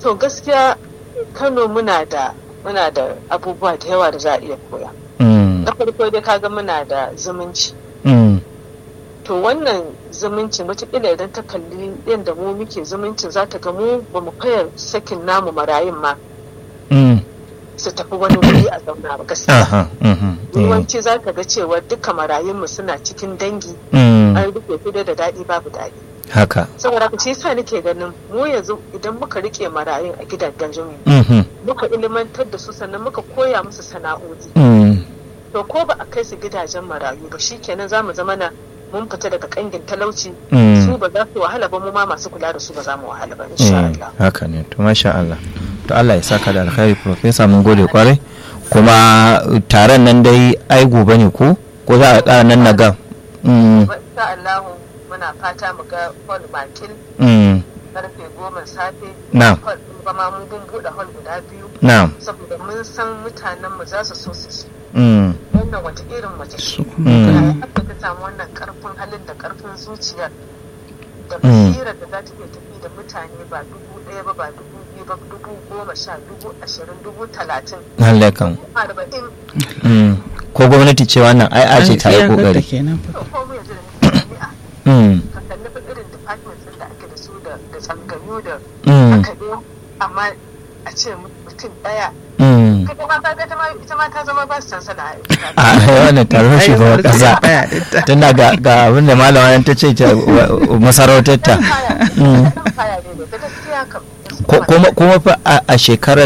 to gaskiya kano muna da muna da abubuwa da yawa da za a iya koya Mm, na farko dai kaga muna da zumunci mm, to wannan zumuncin wataƙila idan ta kalli yadda mu muke zumuncin za ta ga mu ba mu fayar sakin namu marayun ma mm. su tafi wani wuri a zauna ba gaskiya Aha, mhm, mm, yawanci za ka ga cewa duka marayunmu suna cikin dangi mm. an rufe kudu da daɗi babu daɗi haka saboda haka shi yasa nake ganin mu yanzu idan muka rike marayun a gidajen mu Mhm, muka ilimantar da su sannan muka koya musu sana'o'i mm. to ko ba a kai su gidajen marayu ba shikenan za mu zama na mun fita daga kangin talauci Mm. su ba za su wahala ba mu ma masu kula da su ba za mu wahala ba insha Mm, Allah haka ne to masha Allah to Allah ya saka da alkhairi professor mun gode kwarai kuma taron nan dai ai gobe ne ko ko za a ƙara nan na ga Mm, Ba- insha Allah muna fata mu ga hall makil mm, karfe goma safe Na'am. hall din ba ma mun buɗe hall guda biyu na'am saboda mun san mutanen mu za su so su ci Mm, wannan wata irin mace ce su kuma Mm. yaya kan- aka ta samu wannan karfin halin da karfin zuciyar da Mm. basirar da za ta iya tafi da mutane ba dubu ɗaya ba ba dubu biyu ba dubu goma sha dubu ashirin dubu talatin lallai kan dubu arba'in Mm, ko gwamnati ce wannan ai a ce ta yi Iyakarta kokari kenan fa. to ko mu yanzu da muke jami'a Mm, ka kalli fa irin departments ɗin da ake da su da da tsangayu da mm, haka dai amma a ce mutum ɗaya mm. kaga ma kaga ta ma ita ma ta zama ba su san sana'a a wannan taron Ai, shugaban wanda kasa baya dinta. tunda ga ga abin da malama nan ta ce ta wa- masarautar ta Mm. kaya ne da gaskiya kam Ko- kuma kuma fa a a shekarar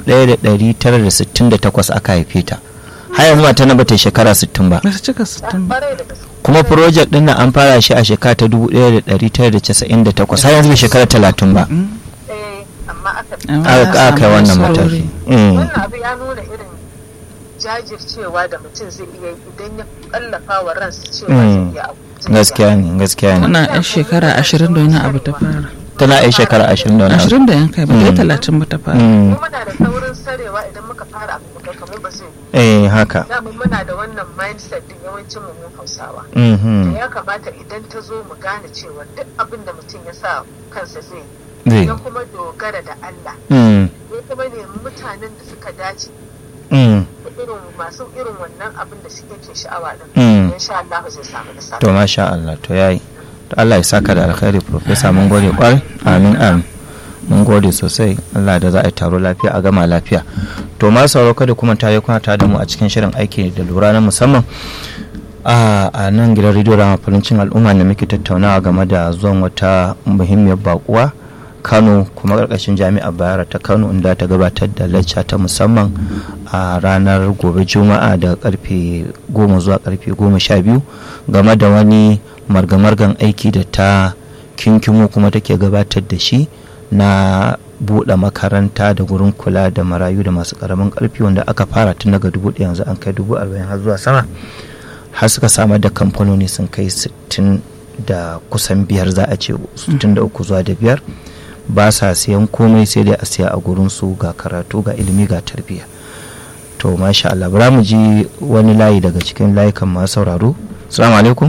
1968 aka haife ta har yanzu mata na bata yi shekara 60 ba Ba su cika sittin ba. Ƙwarai da gaske. kuma project din nan an fara shi a shekara ta 1998 har yanzu bai shekara 30 ba Eh, amma aka Amma aka ya aka kai samu wannan nasarori. mataki Mm, wannan abu ya nuna irin jajircewa da mutum zai iya yi idan ya kallafa wa ransa cewa Mm. zai iya abu zai iya. gaskiya ne gaskiya ne Tana yan shekara ashirin da wani abu ta fara. tana yi shekara 20 da wani abu. Ashirin da yan kai ba ta yi Mm. talatin ba ta fara. Mm, Mu muna da saurin sarewa idan muka fara abu muka kamar ba zai eh haka dama muna da wannan mindset din yawancin mu mu Hausawa Mhm, da ya kamata idan ta zo mu gane cewa duk abin da mutum ya sa kansa zai zai ya kuma dogara da Allah Mm, ya kuma nemi mutanen da suka dace mm, da irin masu irin wannan abin da suke ke sha'awa din mm. insha Allah zai samu nasara to masha Allah to yayi to Allah ya saka da alkhairi professor mun gode kwarai amin amin mun gode sosai Allah da za a yi taro lafiya a gama lafiya to ma sauraro kada kuma ta yi kuna tare da mu a cikin shirin aiki da lura na musamman a a nan gidan rediyo da mafalincin al'umma da muke tattaunawa game da zuwan wata muhimmiyar bakuwa kano kuma karkashin jami'ar bayara ta kano inda ta gabatar da lacca ta musamman a ranar gobe juma'a da karfe goma zuwa karfe goma sha biyu game da wani margamargan aiki da ta kinkimo kuma take gabatar da shi na buɗe makaranta da gurin kula da marayu da masu ƙaramin ƙarfi wanda aka fara tun daga dubu ɗaya yanzu an kai dubu arba'in har zuwa sama har suka samar da kamfanoni sun kai sittin da kusan biyar za a ce sittin da uku zuwa da biyar ba sa siyan komai sai dai a siya a gurin su ga karatu ga ilimi ga tarbiyya to masha Allah bara mu ji wani layi daga cikin layukan masu sauraro assalamu alaikum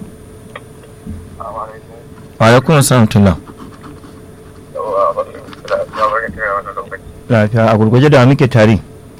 wa alaikum assalam tullah lafiya a gurguje da muke tare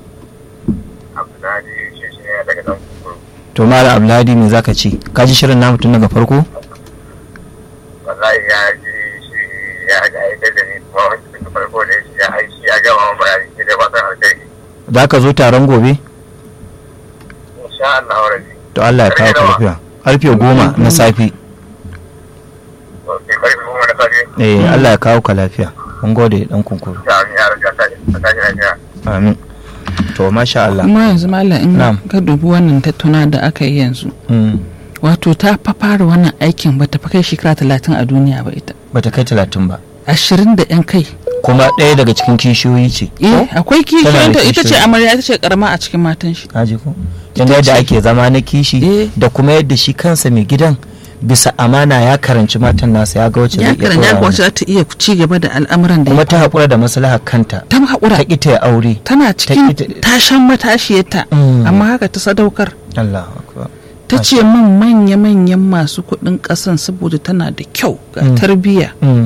to mala abdulhadi me zaka ce ka ji shirin namu tun daga farko wallahi ya ji shi ya ga aika da ni kuma wani daga farko da shi ya aiki ya gama wa bayani shi da fatan alkhairi za ka zo taron gobe insha Allah wa rabbi to Allah ya kawo ka lafiya karfe goma na safe to ke karfi kuma na safe eh Allah ya kawo ka lafiya mun gode dan kunkuru ta amin ya raja ta ta ta lafiya amin to masha Allah Kuma yanzu malam in Na'am. ka dubi wannan tattuna da aka yi yanzu. Mm, Wato ta fa fara wannan aikin ba ta fa kai shekara talatin a duniya ba ita. bata kai talatin ba Ashirin da yan kai. kuma ɗaya daga cikin kishiyoyi ce Eh akwai Tana da kishiyanta ita ce kishiyoyi. amarya ita ce karama a cikin matan shi. Haji ko yanda yadda ake zama na kishi Eh. da kuma yadda shi kansa mai gidan bisa amana ya karanci matan nasa ya ga wacce Ya zai iya karan ya ɗora kwace wa. za ta iya ci gaba da al'amuran da kuma ya ta haƙura da maslahar kanta ta haƙura ta ƙi ta yi aure tana cikin ita- tashan matashiyarta Mm. amma haka ta sadaukar Allah akbar ta ce min manya-manyan masu kuɗin ƙasan saboda tana da kyau ga Mm. tarbiyya Mm,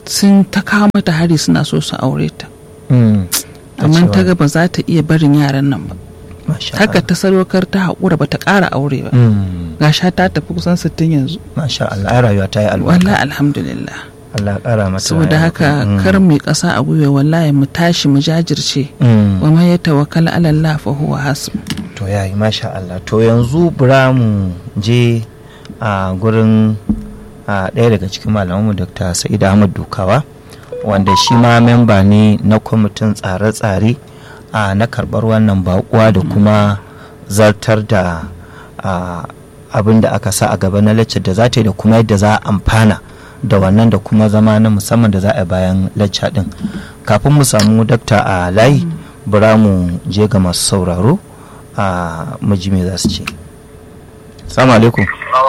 sun ta kawo mata hari suna so su aure ta Mm. amma ta cewa- ga ba za ta iya barin yaran nan ba Masha haka Allah. ta sadaukar ta haƙura ba ta ƙara aure ba Mm. gasha ta tafi kusan sittin yanzu Masha Allah ai rayuwa ta yi wallahi albarka alhamdulillah Allah ya ƙara mata saboda rayuwa. haka Mm. kar mu yi ƙasa a gwiwa wallahi mu tashi mu jajirce Mm. wa man ya tawakkal ala Allah fa huwa hasbu to ya yi masha Allah to yanzu bura mu je a gurin a ɗaya daga cikin malamanmu Dr. Sa'id Ahmad Dukawa wanda shi ma memba ne na kwamitin tsare-tsare a na karɓar wannan baƙuwa da kuma zartar da a, abin da aka sa a gaba na laccar da za ta yi da kuma yadda za a amfana da wannan da kuma zama na musamman da za a yi bayan lacca ɗin kafin mu samu dakta a layi bura mu je ga masu sauraro a maji me za su ce salamu alaikum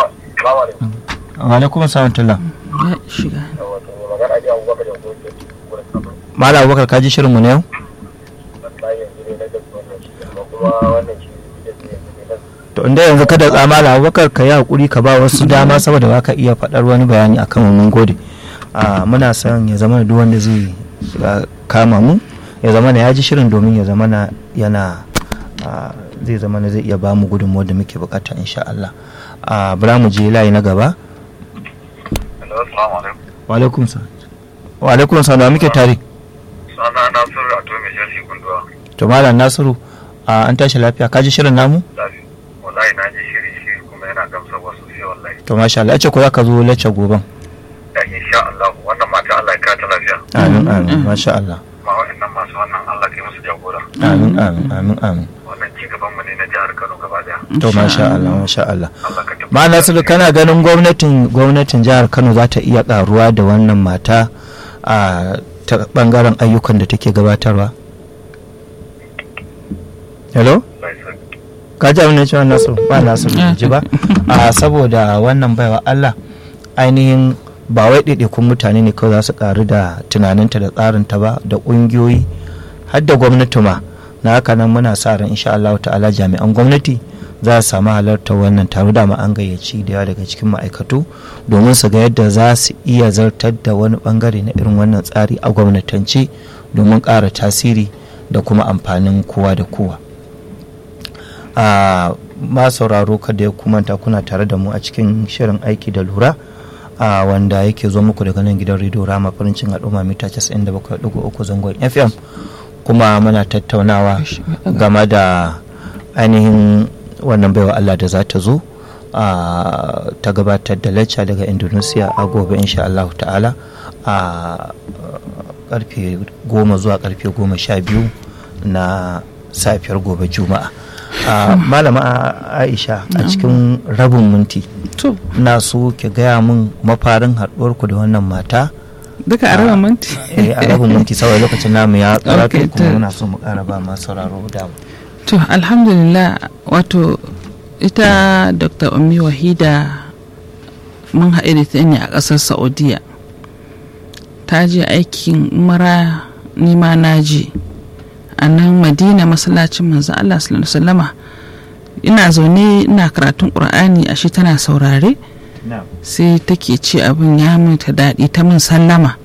wa alaikum salam tullah ya shiga magana ji abubakar da kuma gurin sama mala abubakar ka ji shirin mu na yau wallahi yanzu ne na gaske wannan shi amma kuma wannan shi da ke yanzu ne na to inda yanzu kada tsamala abubakar ka yi hakuri ka ba wasu dama saboda ba ka iya faɗar wani bayani akan wannan gode a muna son ya zama da duk wanda zai uh, kama mu ya zama na ya ji shirin domin ya zama na yana uh, zai zama na zai iya ba mu gudunmuwar da muke bukata insha Allah a bura mu je layi na gaba Hello, assalamu alaikum. wa alaikum salam wa alaikum salam da muke tare Sana Nasiru a to mai sharhi gunduwa. to malam nasiru a an tashi lafiya ka ji shirin namu Lafi. Wallahi na ji shiri shi kuma yana gamsarwa sosai wallahi. to masha Allah ya ce ko za ka zo lacce goben Da insha Allah wannan mata Allah ya kawo ta lafiya. amin amin masha Allah Ma wa'annan masu wannan Allah kai musu jagora. amin amin amin amin Wannan ci gaban mu ne na jihar Kano gaba daya. to masha Allah masha Allah Allah ka tabbata. ma nasiru kana ganin gwamnatin gwamnatin jihar Kano za ta iya karuwa da wannan mata a ta bangaren ayyukan da take gabatarwa hello Allah ya sani. ka ji abin da cewa nasiru ba nasiru bai ji ba a saboda wannan baiwa Allah ainihin ba wai ɗaiɗaikun mutane ne kawai za su ƙaru da tunaninta da tsarinta ba da ƙungiyoyi har da gwamnati ma na haka nan muna sa ran insha Allah ta'ala jami'an gwamnati za su samu halartar wannan taro da ma an gayyaci da yawa daga cikin ma'aikatu domin su ga yadda za su iya zartar da wani bangare na irin wannan tsari a gwamnatance domin ƙara tasiri da kuma amfanin kowa da kowa a ma sauraro kada ya kumanta kuna tare da mu a cikin shirin aiki da lura a wanda yake zo muku daga nan gidan rediyo rama farincin al'umma mita 97.3 zangon fm kuma muna tattaunawa game da ainihin wannan baiwa allah da za ta zo a ta gabatar da lacca daga indonesia a gobe insha Allah ta'ala a karfe goma zuwa karfe goma sha biyu na safiyar gobe juma'a a malama aisha a cikin rabin minti to na so ki gaya min mafarin haɗuwarku da wannan mata duka a raba minti eh, a rabin minti saboda lokacin namu ya karatu Okay, kuma to- muna so mu ƙara ba masu sauraro da to alhamdulillah wato ita dr ummi wahida mun haɗe da ta ne a ƙasar saudiya ta je aikin umara nima na je a nan madina masallacin manzo allah sallallahu alaihi wasallama ina zaune ina karatun ƙur'ani a shi tana saurare sai take ce abin ya ta daɗi ta min sallama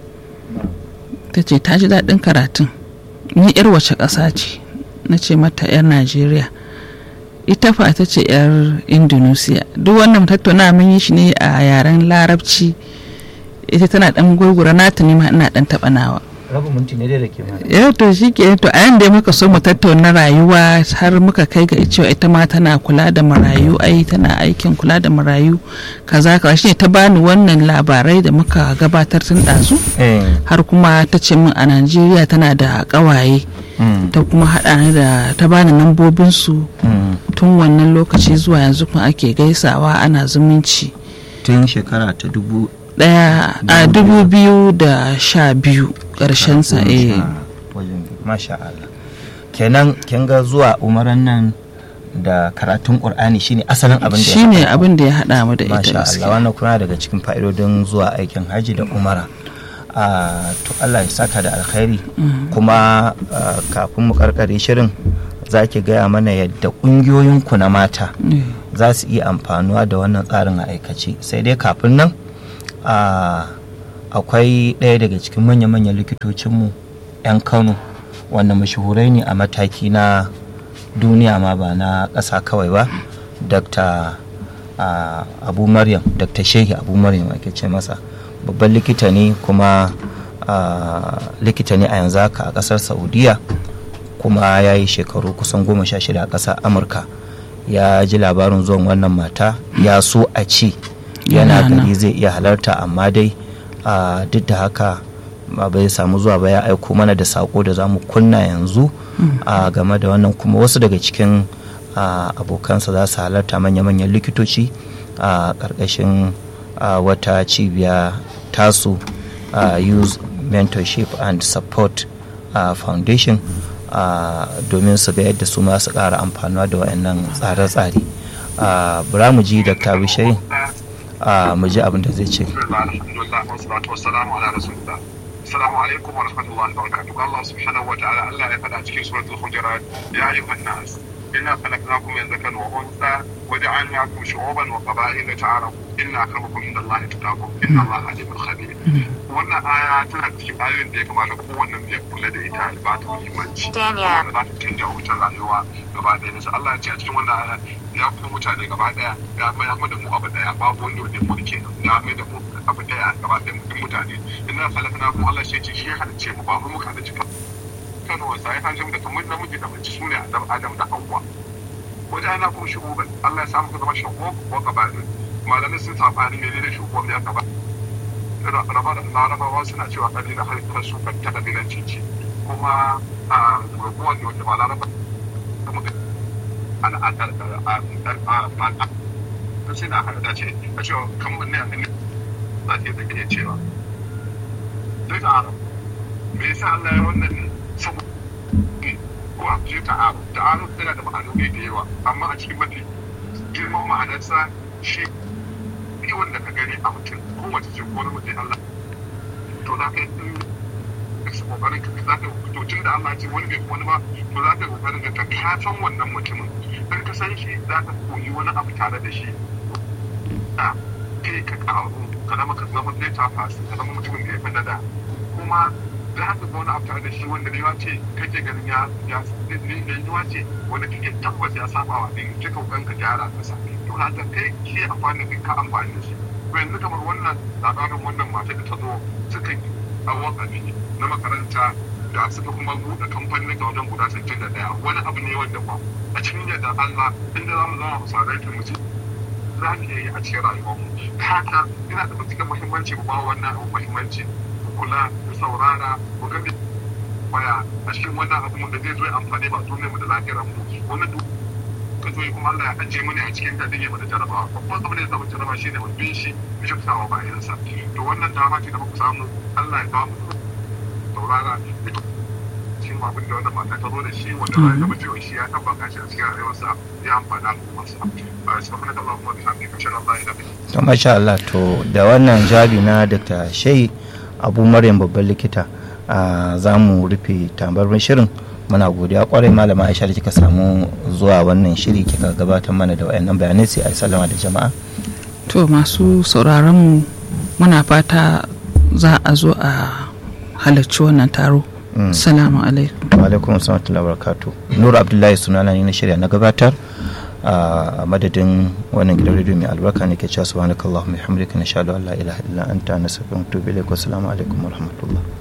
ta ce ta ji daɗin karatun ni yar wace ƙasa ce na ce mata yar najeriya ita fa ta ce yar indonesia duk wannan tattauna mun yi shi ne a yaren larabci ita tana ɗan gurgura nata ne ma ina ɗan taɓa nawa rabin minti ne dai da ke mana ya to shi ke to a yanda muka so mu tattauna rayuwa har muka kai ga cewa ita ma tana kula da marayu ai tana aikin kula da marayu kaza kaza shine ta bani wannan labarai da muka gabatar tun ɗazu eh har kuma ta ce min a najeriya tana da ƙawaye mm, ta kuma haɗa ni da ta bani lambobinsu mm. tun wannan lokaci zuwa yanzu kuma ake gaisawa ana zumunci tun shekara ta dubu ɗaya a dubu biyu da sha biyu ƙarshen sa eh wajen masha Allah kenan kin ga zuwa umaran nan da karatun qur'ani shine asalin abin da ya shine haɗa ku. abin da ya haɗa mu da ita masha Allah gaskiya wannan kuma daga cikin fa'idodin zuwa aikin haji da umara a to Allah ya saka da alkhairi kuma ah, kafin mu karkare shirin za ki gaya mana yadda ƙungiyoyinku na mata Eh, za su iya amfanuwa da wannan tsarin a aikace sai dai kafin nan a akwai ɗaya daga cikin manya-manyan likitocinmu 'yan kano wanda mashahurai ne a mataki na duniya ma ba na ƙasa kawai ba dr uh, abu maryam dr shehi abu maryam ake ce masa babban likita ne kuma uh, likita ne a yanzu haka a ƙasar saudiya kuma ya yi shekaru kusan goma sha shida a ƙasar amurka ya ji labarin zuwan wannan mata ya so a ce yana gari zai iya halarta amma dai uh, duk da haka bai samu zuwa ba ya aiko mana da sako da za mu kunna yanzu a game da wannan kuma wasu daga cikin abokansa za su halarta manya-manyan likitoci a ƙarƙashin wata cibiya tasu youth mentorship and support foundation domin su ga yadda su ma su ƙara amfanuwa da waɗannan tsare-tsare bura mu ji dr bishai mu ji abin da zai ce السلام عليكم ورحمة الله وبركاته قال الله سبحانه وتعالى الله يفعل في سورة الحجرات يا أيها الناس إنا خلقناكم من ذكر وأنثى وجعلناكم شعوبا وقبائل تعارفوا إن أكرمكم عند الله تتقاكم إن الله عليم خبير wannan aya tana cikin ayoyin da ya kamata kowannen ya kula da ita ba ta muhimmanci da za ta canja wutar rayuwa gaba ɗaya nisa Allah ya ce a cikin wannan aya ya kuma mutane gaba ɗaya ya mai da mu abu ɗaya babu wanda wanda mu ke ya mai da mu abu ɗaya gaba ɗaya mu mutane ina falakana kuma Allah ya ce shi ya halicce mu ba mu muka halicce ka kano wasa ya halicce mu da kamar namiji da mace sune Adam Adam da Hawwa wajen ana kuma shugaban Allah ya samu ka zama shugaban ko gabanin malamai sun sabani ne ne shugaban ya gaba larabawa suna cewa kabila har su ta kabilanci ce kuma a raguwar da wanda ba laraba kuma al'adar al'adar sai na harda ce a cewa kamar ne a ne za ta yi da iya cewa zai ta arab me yasa Allah ya wannan ne saboda ko a je ta arab ta arab tana da ma'anoni da yawa amma a cikin mafi girman ma'anarsa shi yawan da ka gani a mutum ko mace ce ko namiji Allah to za ka yi kokarin ka za ka to tun da Allah ce wani bai wani ba to za ka yi kokarin ka ka san wannan mutumin dan ka san shi za ka koyi wani abu tare da shi da kai ka karu ka zama ka zama zai ta fasu ka zama mutumin da ya fi da kuma za ka ga wani abu tare da shi wanda ne ce kake ganin ya ya ne ne ce wanda kake tabbas ya saba wa din kika kokarin ka gyara ka sa to haka kai shi amfani da ka amfani da shi to yanzu kamar wannan labarin wannan mata da ta zo suka yi a wakafi na makaranta da suka kuma buɗe kamfanin ga wajen guda sittin da ɗaya wani abu ne wanda ba a cikin yadda Allah inda za mu zama misalai ta mutum za mu iya yi a cikin rayuwarmu haka yana da matuƙar muhimmanci ba wannan abu muhimmanci kula da saurara ku ga baya a cikin wannan abu da zai zo ya amfani ba duniyar mu da lafiyar mu wani duk ka zo kuma Allah ya ajiye mu ne a cikin gadin ya mana jarabawa babban abin da ya samu jaraba shi ne mun bin shi mu shaftawa bayansa to wannan dama ce da muka samu Allah ya ba mu saurara cikin abin da wannan mata ta zo da shi wanda ya zama cewa shi ya tabbata shi a cikin rayuwarsa ya amfana al'ummarsa subhanaka allahumma wa bihamdika ashhadu an la ilaha illa anta to masha Allah to da wannan jabi na Dr. Shehi Abu Maryam babban likita za mu rufe tambarin shirin muna godiya kwarai malama Aisha da kika samu zuwa wannan shiri kika gabatar mana da wayannan bayanai sai a sallama da jama'a to masu sauraron mu muna fata za a zo a halarci wannan taro salamu alaikum wa alaikum assalam wa barakatuh nur abdullahi sunana ne na shirya na gabatar a madadin wannan gidan rediyo mai albarka ne ke cewa subhanakallahumma bihamdika nashhadu an la ilaha illa anta nastaghfiruka wa natubu ilaik wa assalamu alaikum wa rahmatullah